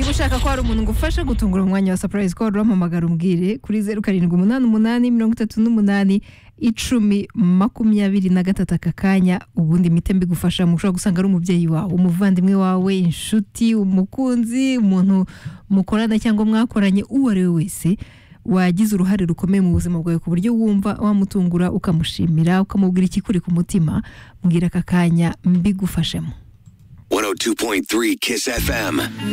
ushaka ko hari umuntu ngo ufashe gutungura umwanya wa surprise call uramamagara umbwire kuri zeru karindwi umunani umunani mirongo itatu n'umunani icumi makumyabiri na gatatu aka kanya ubundi imiti mbigufasha mu ushobora gusanga ari umubyeyi wawe umuvandimwe wawe inshuti umukunzi umuntu mukorana cyangwa mwakoranye uwo ari we wese wagize uruhare rukomeye mu buzima bwawe ku buryo wumva wamutungura ukamushimira ukamubwira ikikuri ku mutima mbwira aka kanya mbigufashemo 102.3 Kiss FM.